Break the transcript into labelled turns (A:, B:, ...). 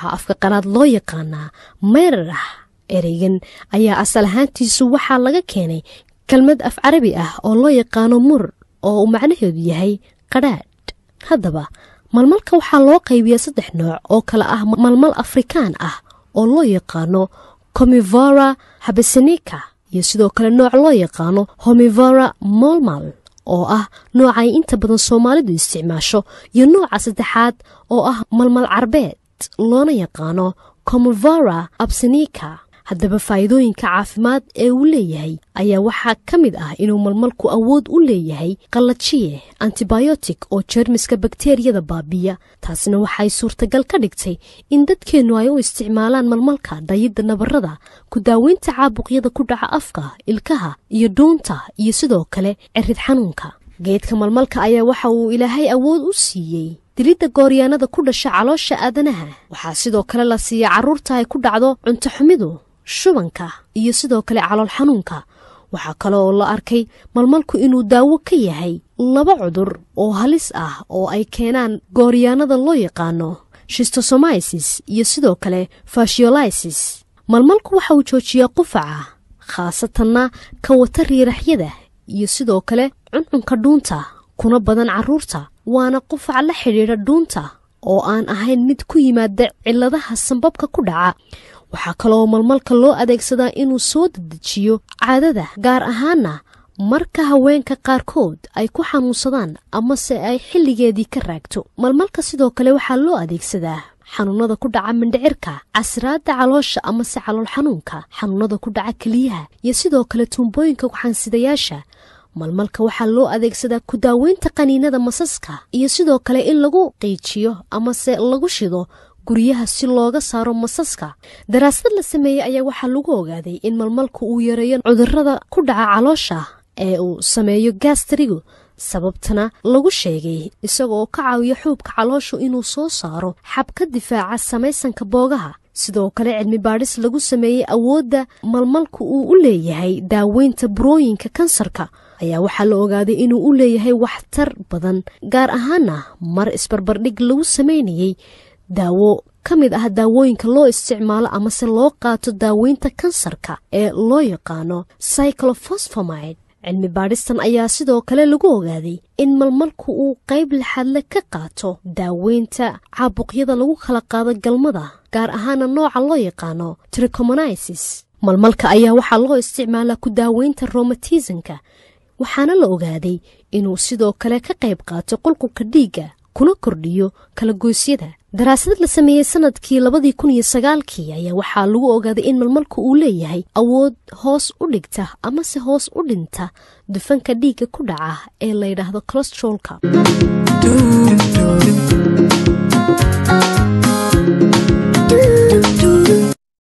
A: waxaa afka qalaad loo yaqaanaa meyrarah ereygan ayaa asal ahaantiisu waxaa laga keenay kelmad af carabi ah oo loo yaqaano mur oo uu macnaheedu yahay qadhaadh haddaba malmalka waxaa loo qaybiyaa saddex nooc oo kale ah malmal afrikaan ah oo loo yaqaano comivora habesanika iyo sidoo kale nooc loo yaqaano homivora molmal oo ah nooca ay inta badan soomaalidu isticmaasho iyo nooca saddexaad oo ah malmal carbeed loona yaqaano comivora absanika haddaba faa'iidooyinka caafimaad ee uu leeyahay ayaa waxaa ka mid ah inuu malmalku awood u leeyahay qallajiye antibiotic oo jeermiska bakteriyada baabiya taasina waxay suurtagal ka dhigtay in dadkeennu ay u isticmaalaan malmalka dayidda nabarada ku daaweynta caabuqyada ku dhaca afka ilkaha iyo dhuunta iyo sidoo kale cirid xanuunka geedka malmalka ayaa waxa uu ilaahay awood u siiyey dilidda gooryaanada ku dhasha caloosha aadanaha waxaa sidoo kale la siiya carruurta ay ku dhacdo cunto xumidu shubanka iyo sidoo kale calool xanuunka waxaa kale oo la arkay malmalku inuu daawo ka yahay laba cudur oo halis ah oo ay keenaan gooryaanada loo yaqaano shistosomisis iyo sidoo kale fashiolisis malmalku waxa uu joojiyaa qufaca khaasatanna ka wata riiraxyada iyo sidoo kale cuncunka dhuunta kuna badan carruurta waana qufac la xidhiidha dhuunta oo aan ahayn mid ku yimaada cilladaha sambabka ku dhaca waxaa kaloo malmalka loo adeegsadaa inuu soo dedejiyo caadada gaar ahaana marka haweenka qaarkood ay ku xanuunsadaan amase ay xilligeedii ka raagto malmalka sidoo kale waxaa loo adeegsadaa xanuunada ku dhaca mindhicirka casraadda caloosha amase calool xanuunka xanuunada ku dhaca keliyaha iyo sidoo kale tuumbooyinka kuxansidayaasha malmalka waxaa loo adeegsadaa ku daaweynta qaniinada masaska iyo sidoo kale in lagu qiijiyo amase lagu shido guryaha si looga saaro masaska daraasad la sameeyey ayaa waxaa lagu ogaaday in malmalku uu yareeyo cudurada ku dhaca caloosha ee uu sameeyo gastrigu sababtana lagu sheegay isagaoo ka caawiya xuubka calooshu inuu soo saaro xab ka difaaca samaysanka boogaha sidoo kale cilmi baadhis lagu sameeyey awoodda malmalku uu u leeyahay daaweynta burooyinka kansarka ayaa waxaa la ogaaday inuu u leeyahay waxtar badan gaar ahaana mar isbarbardhig lagu sameynayey daawo ka mid ah daawooyinka loo isticmaalo amase loo qaato daaweynta kansarka ee loo yaqaano cyclofosfomide cilmi baadhistan ayaa sidoo kale lagu ogaaday in malmalku uu qayb laxadle ka qaato daaweynta caabuqyada lagu kala qaado galmada gaar ahaana nooca loo yaqaano tricomonisis malmalka ayaa waxaa loo isticmaalaa ku daaweynta romatismka waxaana la ogaaday inuu sidoo kale ka qayb qaato qulqulka dhiigga kuna kordhiyo kala goysyada daraasad la sameeyey sanadkii labadii kun iyo sagaalkii ayaa waxaa lagu ogaaday in malmalku uu leeyahay awood hoos u dhigta amase hoos u dhinta dufanka dhiigga ku dhaca ee la yidhaahdo colostrolka